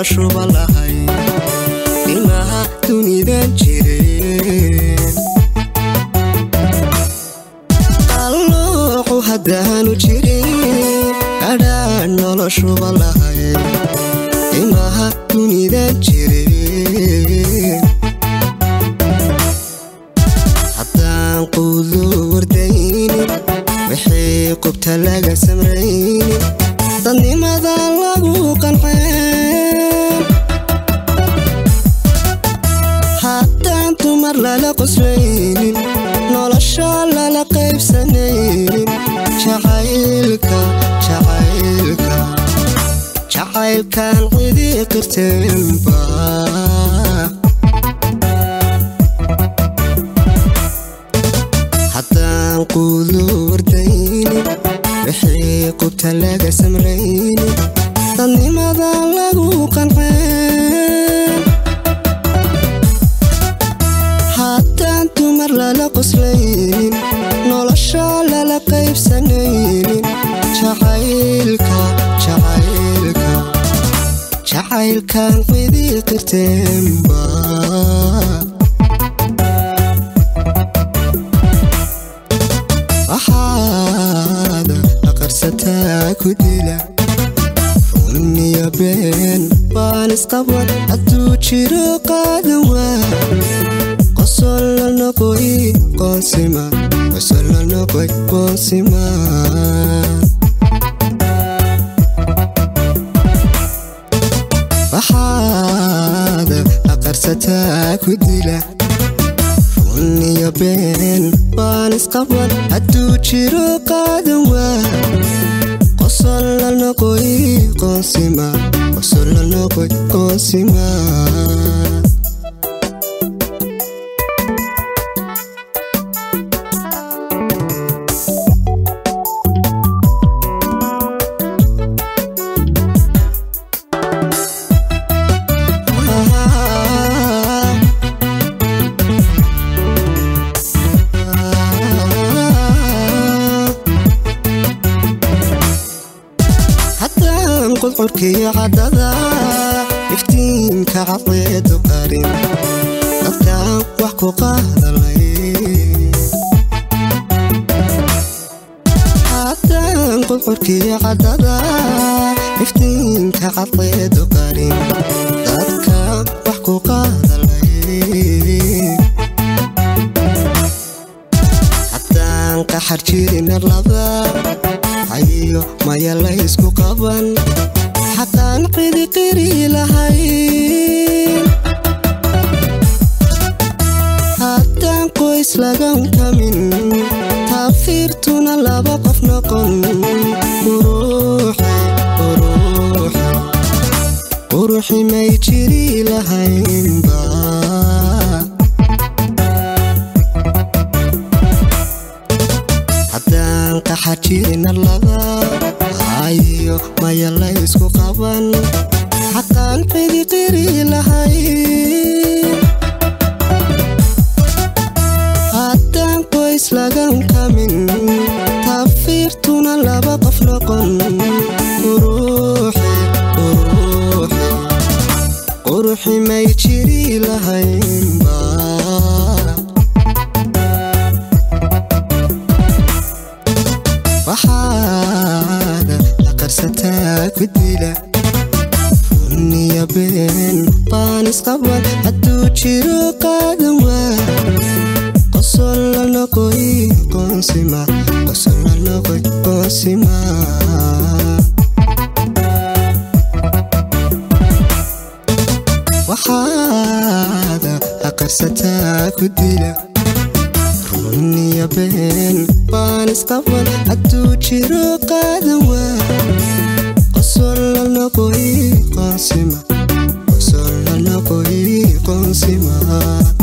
noloshuba lahay ilmaha dunidan jireen qalloocu haddaanu jirin adhaan noloshuba lahay ilmaha dunidan jireen haddaan quudu wardaynin wixii qubta laga samraynin dadnimada lagu qanceen haddaan dumar lala qoslaynin nolosha lala qaybsanaynin jacaylka jacaylka jacaylkan cidi qirteenba haddaan quudu wardaynin wixii qubta laga samraynin dadnimada lagu qanceen haddaan dumar lala qoslaynin nolosha lala qaybsanaynin jacaylka jacaylka jacaylkan cidi qirteenba waxaada aqarsataa ku dila runiya been baan isqaban hadduu jiro qaadan waa qosol la noqoy qoonsima qosol la noqoy qoonsima waxaada aqarsataa ku dila runiya been baan isqaban hadduu jiro qaadan waa qosol la noqoy qoonsima qosol la noqoy qoonsima haddaan qudcurkiyo caddada iftiinka cadceedu qarin dadkaan wax ku qaadalay haddaan qudcurkiyo caddada iftiinka cadceedu qarin dadkaan wax ku qaadalay haddaan qaxar jirin arlada hayo maya laysku qaban xaqaan qidiqiri lahayn haddaan qoys lagan kamin taafiirtuna laba qof noqon quruxi quruxi quruxi may jiri lahaynba haddaan qaxar jirin arlada hayo maya laysku qaban xaqaan qidiqiri lahayn haddaan qoys lagan kamin taafiirtuna laba qof noqon quruxi quruxi quruxi may jiri lahaynba waxaada aqarsataa ku dila runiya been baan isqaban hadduu jiro qaadan waa qosol la noqoy qoonsima qosol la noqoy qoonsima waxaada aqarsataa ku dila runiya been baan isqaban hadduu jiro qaadan waa qosol la noqoy qoonsima qosol la noqoy qoonsima